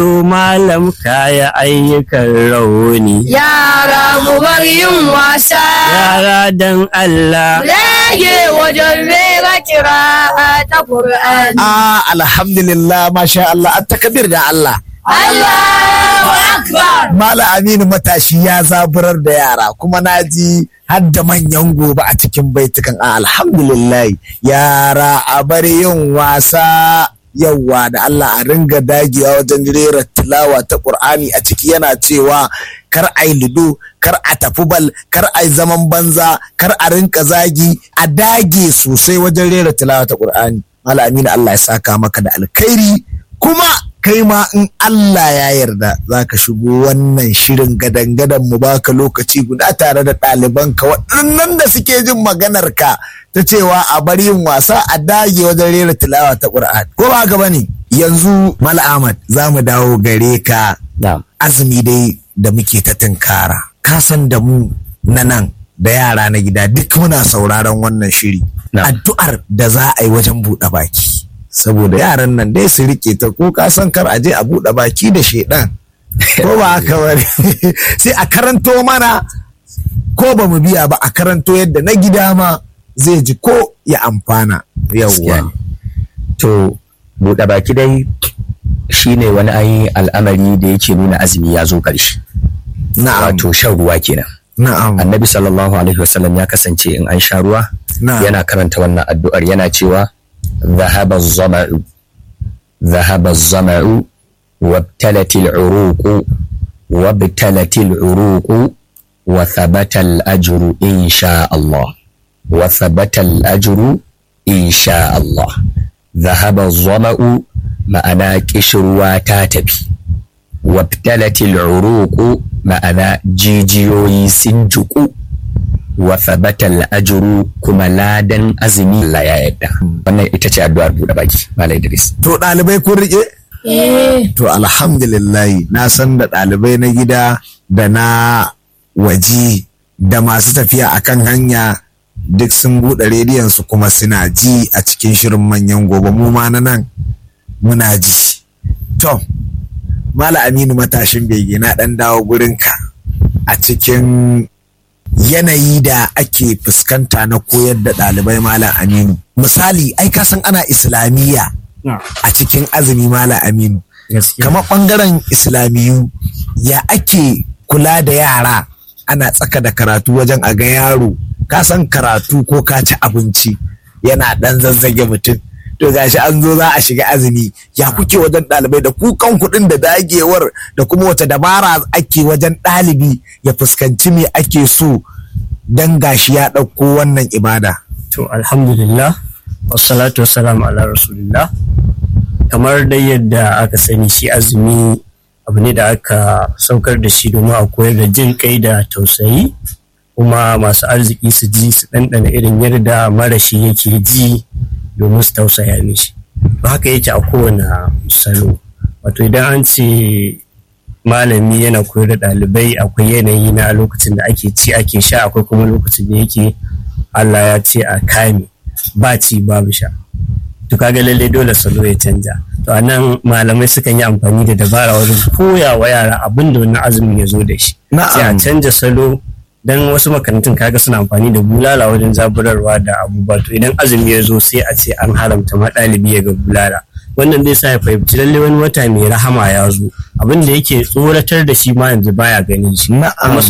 malam kaya ayyukan rauni Yara mu bar yin wasa. yara dan Allah Rage wajen rera kira ta Qur'ani. Ah, alhamdulillah, masha Allah, an takabir da Allah. Allahu Akbar. Mala Aminu matashi ya zaburar da yara kuma na ji har da manyan gobe a cikin baitukan a alhamdulillah yara a bari yin wasa yawwa da Allah a ringa dagewa wajen rera tilawa ta Qur'ani a ciki yana cewa kar a yi lido kar a tafi bal kar a yi zaman banza kar a rinka zagi a dage sosai wajen rera tilawa ta Qur'ani Mala Aminu Allah ya saka maka da alkhairi kuma kai ma in Allah ya yarda za ka shigo wannan shirin gadan-gadan mu baka lokaci guda tare da ɗalibanka waɗannan da suke jin maganar ka ta cewa a bari yin wasa a dage wajen rera tilawa ta Qur'an ko ba haka bane yanzu Mal Ahmad za mu dawo gare ka na'am azumi dai da muke ta tunkara ka san da mu na nan da yara na gida duk muna sauraron wannan shiri Na'am. addu'ar da za a yi wajen buɗe baki saboda yaran nan dai su rike ta ko ka san kar a je a buɗe baki da shedan ko ba haka bane sai a karanto mana ko ba mu biya ba a karanto yadda na gida ma zai ji ko ya amfana Gaskiya yawwa ne. To, buɗe baki dai shi ne wani ayi al'amari da yake nuna azumi ya zo ƙarshe. na'am Wato shan ruwa kenan. na'am Annabi sallallahu Alaihi wasallam ya kasance in an sha ruwa Na'am. yana karanta wannan addu'ar yana cewa zahaba zama'u zahaba zama'u wabtalatil uruqu wabtalatil uruqu wa thabata al-ajru insha Allah wa thabata al-ajru insha Allah zahaba zama'u ma'ana kishirwa ta tafi wabtalatil uruqu ma'ana jijiyoyi sun juku wa thabatal ajru kuma ladan azumi Allah ya yadda wannan ita ce addu'ar buɗe baki Malam Idris to ɗalibai kun rike To alhamdulillahi na san da ɗalibai na gida da na waje da masu tafiya akan hanya duk sun buɗe rediyon su kuma suna ji a cikin shirin manyan gobe mu ma na nan muna ji. To, Mala Aminu matashin bege na ɗan dawo gurinka a cikin yanayi da ake fuskanta na koyar da ɗalibai Malam Aminu. Misali, ai ka san ana Islamiyya. a cikin azumi mala aminu gaskiya kamar ɓangaren islamiyu ya ake kula da yara ana tsaka da karatu wajen a ga yaro ka san karatu ko ka ci abinci yana ɗan zazzage mutum to gashi an zo za a shiga azumi ya kuke wajen ɗalibai da kukan kuɗin da dagewar da kuma wata dabara ake wajen ɗalibi ya fuskanci me ake so dan gashi ya ɗauko wannan ibada to alhamdulillah wassalatu wassalamu ala rasulillah kamar dai yadda aka sani shi azumi abu ne da aka saukar da shi domin a koyar da jin kai da tausayi kuma masu arziki su ji su ɗanɗana irin yadda marashi yake ji domin su tausaya mishi to haka yake a kowane salo wato idan an ce malami yana koyar da ɗalibai akwai yanayi na lokacin da ake ci ake sha akwai kuma lokacin da yake Allah ya ce a kame ba ci babu sha to kaga lalle dole salo ya canja to anan malamai sukan yi amfani da dabara wajen koya wa yara abin da wannan azumin ya zo da shi sai a canja salo dan wasu makarantun kaga suna amfani da bulala wajen zaburarwa da abubuwa to idan azumi ya zo sai a ce an haramta ma ɗalibi ya ga bulala wannan zai sa ya fahimci lalle wani wata mai rahama ya zo abin da yake tsoratar da shi ma yanzu baya ganin shi Na'am. kuma